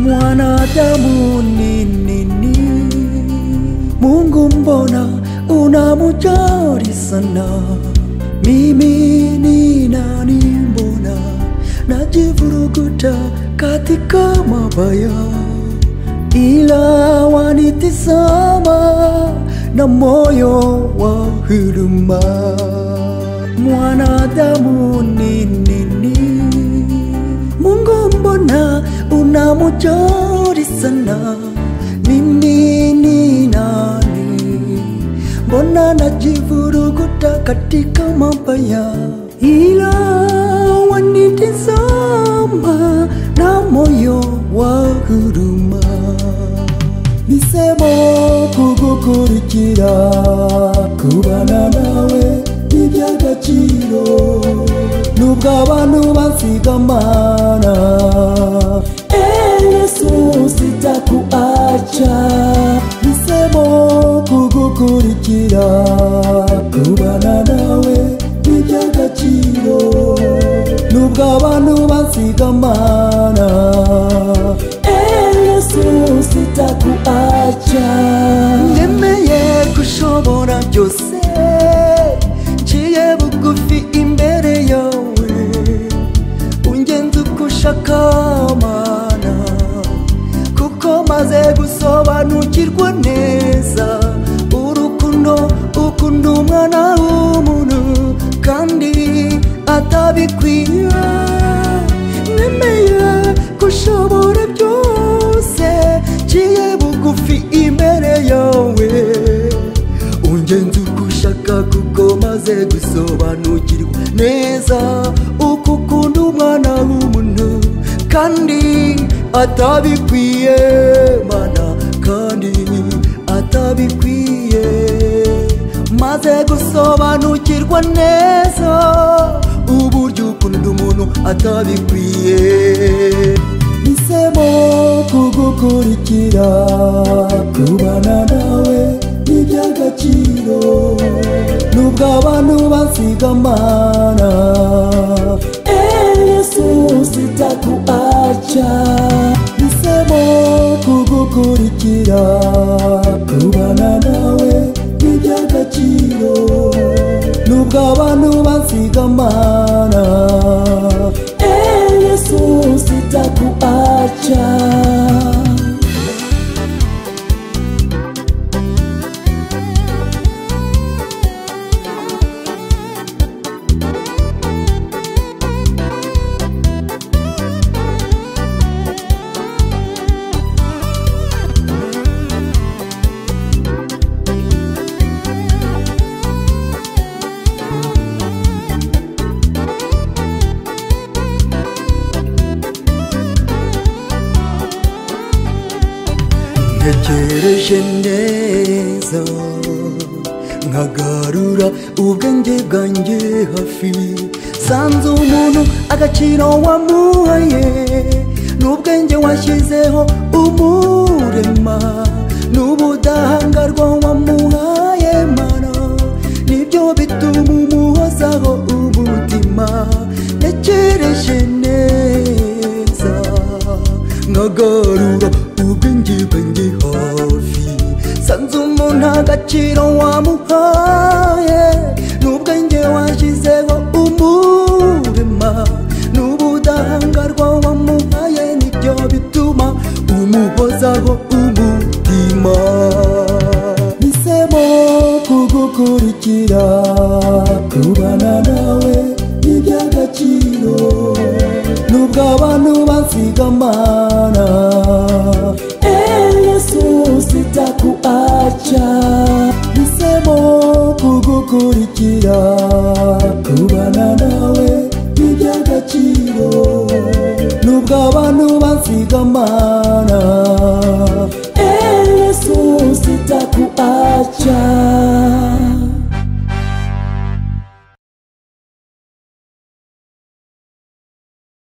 mwanadamu ni nini? Mungu mbona unamujali sana? Mimi ni nani? Mbona najivuruguta katika mabaya, ila wanitizama na moyo wa huruma. Mwanadamu ni nini? Mungu mbona unamujali sana? Mimi ni nani? Mbona najivuruguta katika mabaya, ila wanitizama na moyo wa huruma. Nisemo kugukurikira kubana nawe iby'agaciro nubwo abantu bansigamana Yesu sitakuacha nisemo kugukurikira kubana nawe iby'agaciro nubwo abantu bansigamana Yesu sitakuacha ndemeye gushobora byose nciye bugufi imbere yawe ungenza uko ushaka mana kuko maze gusobanukirwa neza urukundo ukunda umwana w'umuntu kandi atabikwiye nemeye gushobora byose nciye bugufi imbere yawe ungenza uko ushaka kuko maze gusobanukirwa neza uko ukunda umwana w'umuntu kandi atabikwiye mana kandi atabikwiye maze gusobanukirwa neza uburyo ukunda umuntu atabikwiye Nisemo kugukurikira kubana nawe n'iby'agaciro nubwo abantu bansigamana Yesu sitakuacha Nisemo kugukurikira kubana nawe n'iby'agaciro nubwo abantu bansigamana Yesu sitakuacha ntegereje neza nkagarura ubwenge bwanjye hafi sanze umuntu agaciro wamuhaye n'ubwenge washyizeho umurema n'ubudahangarwa wamuhaye mana nibyo bituma umuhozaho umutima ntegereje neza nkagarura ubwenge bwanjye hafi sanze umuntu agaciro wamuhaye n'ubwenge washyizeho umurema n'ubudahangarwa wamuhaye nibyo bituma umuhozaho umutima nisemo kugukurikira kubana nawe n'iby'agaciro nubwo abantu bansigamana Yesu sitakuacha nisemo kugukurikira kubana nawe n'iby'agaciro nubwo abantu bansigamana